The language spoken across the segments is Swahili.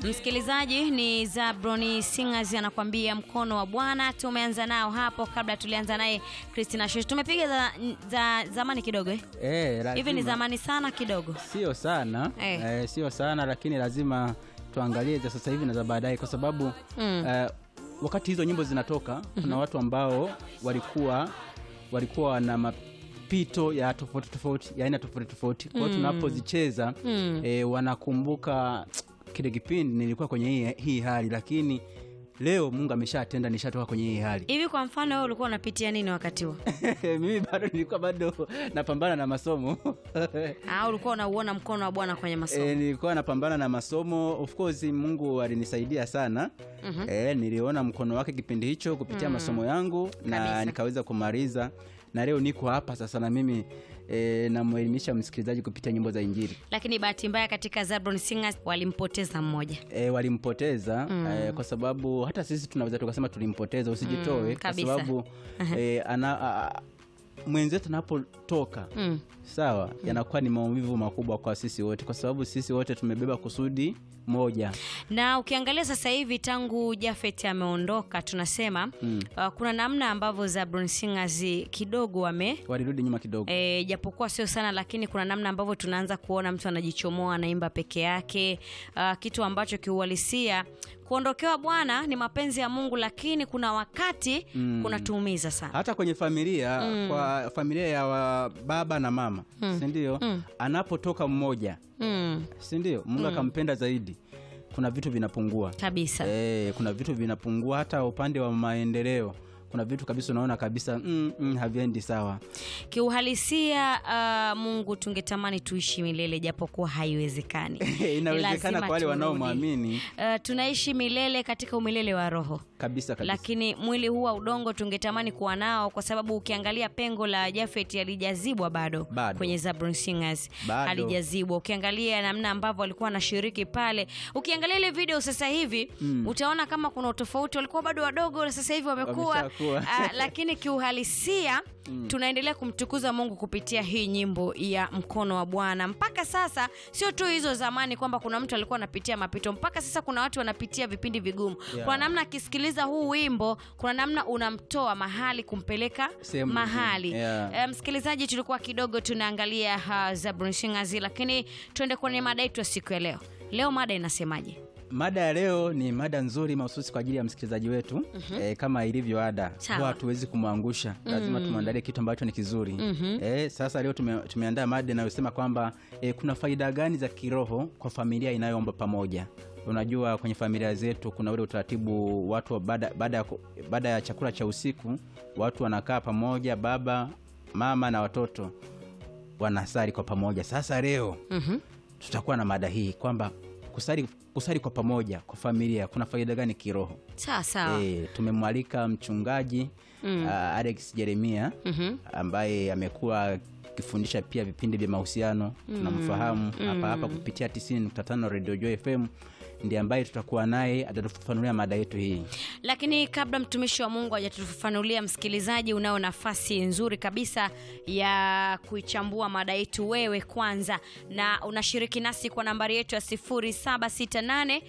Msikilizaji ni Zabroni Singers anakuambia mkono wa Bwana. Tumeanza nao hapo, kabla tulianza naye Christina Shosh. Tumepiga za, za zamani kidogo eh? Eh, Hivi ni lazima- zamani sana kidogo. Sio sana Eh. eh, sio sana lakini lazima tuangalie za sasa hivi na za baadaye, kwa sababu Mm. eh, wakati hizo nyimbo zinatoka kuna watu ambao walikuwa walikuwa na mapito ya tofauti tofauti ya aina tofauti tofauti. Kwa hiyo tunapozicheza Mm. eh, wanakumbuka kile kipindi nilikuwa kwenye hii, hii hali, lakini leo Mungu ameshatenda, nishatoka kwenye hii hali. Hivi kwa mfano wewe ulikuwa unapitia nini wakati huo? mimi bado nilikuwa bado napambana na masomo Au ulikuwa unauona mkono wa Bwana kwenye masomo? E, nilikuwa napambana na masomo. Of course Mungu alinisaidia sana. Mhm. E, niliona mkono wake kipindi hicho kupitia masomo yangu na Kabisa. nikaweza kumaliza, na leo niko hapa sasa na mimi e, namwelimisha msikilizaji kupitia nyimbo za Injili. Lakini bahati mbaya katika Zabroni Singers walimpoteza mmoja. E, walimpoteza e, kwa sababu hata sisi tunaweza tukasema tulimpoteza, usijitoe kwa kabisa. sababu e, ana, a, mwenzetu anapotoka Mm. sawa, yanakuwa ni maumivu makubwa kwa sisi wote, kwa sababu sisi wote tumebeba kusudi moja. Na ukiangalia sasa hivi tangu Jafet ameondoka, tunasema Mm. uh, kuna namna ambavyo Zabroni Singers kidogo wame walirudi nyuma kidogo E, japokuwa sio sana lakini kuna namna ambavyo tunaanza kuona mtu anajichomoa anaimba peke yake, uh, kitu ambacho kiuhalisia kuondokewa Bwana ni mapenzi ya Mungu, lakini kuna wakati Mm. kunatuumiza sana. hata kwenye familia kwa familia ya wa baba na mama si ndio Mm. anapotoka mmoja Mm, si ndio mungu akampenda zaidi kuna vitu vinapungua kabisa. e, kuna vitu vinapungua hata upande wa maendeleo kuna vitu kabisa unaona kabisa mm, mm, haviendi sawa Kiuhalisia uh, Mungu tungetamani tuishi milele japokuwa haiwezekani. inawezekana Lazima kwa wale turudi. wanaomwamini Uh, tunaishi milele katika umilele wa roho kabisa kabisa lakini mwili huu wa udongo tungetamani kuwa nao, kwa sababu ukiangalia pengo la Jafet halijazibwa bado, Bado. kwenye Zabroni Singers Bado. halijazibwa. Ukiangalia namna ambavyo walikuwa wanashiriki pale, ukiangalia ile video sasa hivi utaona kama kuna utofauti, walikuwa bado wadogo na sasa hivi wamekuwa. Wameshakuwa. Ah, lakini kiuhalisia tunaendelea kumtukuza Mungu kupitia hii nyimbo ya mkono wa Bwana. Mpaka sasa sio tu hizo zamani kwamba kuna mtu alikuwa anapitia mapito, mpaka sasa kuna watu wanapitia vipindi vigumu Yeah. kuna namna akisikiliza huu wimbo, kuna namna unamtoa mahali kumpeleka Sehemu mahali. nyingine, yeah. Eh, msikilizaji, tulikuwa kidogo tunaangalia uh, Zabroni Singers, lakini tuende kwenye mada yetu ya siku ya leo. Leo mada inasemaje? mada ya leo ni mada nzuri mahususi kwa ajili ya msikilizaji wetu e, kama ilivyo ada Sawa. huwa hatuwezi kumwangusha lazima tumwandalie kitu ambacho ni kizuri e, sasa leo tume, tumeandaa mada inayosema kwamba e, kuna faida gani za kiroho kwa familia inayoomba pamoja unajua kwenye familia zetu kuna ule utaratibu watu wa baada, baada, ya, ku- baada ya chakula cha usiku watu wanakaa pamoja baba mama na watoto wanasali kwa pamoja sasa leo Mhm. tutakuwa na mada hii kwamba kusali, kusali kwa pamoja kwa familia kuna faida gani kiroho Sawa sawa. e, tumemwalika mchungaji mm. alex jeremia Mhm. ambaye amekuwa akifundisha pia vipindi vya mahusiano tunamfahamu hapa hapa kupitia 90.5 radio joy fm ndiye ambaye tutakuwa naye atatufafanulia mada yetu hii Lakini kabla mtumishi wa Mungu hajatufafanulia, msikilizaji, unao nafasi nzuri kabisa ya kuichambua mada yetu wewe kwanza, na unashiriki nasi kwa nambari yetu ya 0768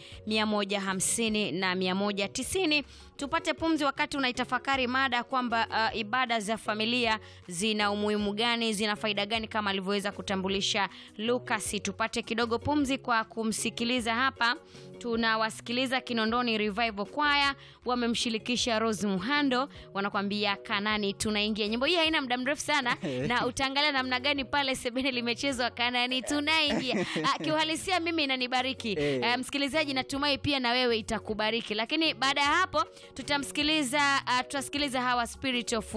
150 na 190 tupate pumzi wakati unaitafakari mada kwamba uh, ibada za familia zina umuhimu gani, zina faida gani, kama alivyoweza kutambulisha Lucas. Tupate kidogo pumzi kwa kumsikiliza hapa tunawasikiliza Kinondoni Revival Choir, wamemshirikisha Rose Muhando, wanakwambia Kanani tunaingia. Nyimbo hii haina muda mrefu sana, na utaangalia namna gani pale sebene limechezwa Kanani tunaingia. Ah, Kiuhalisia mimi inanibariki Eh. Eh, msikilizaji, natumai pia na wewe itakubariki. Lakini baada ya hapo tutamsikiliza, ah, tutasikiliza hawa Spirit of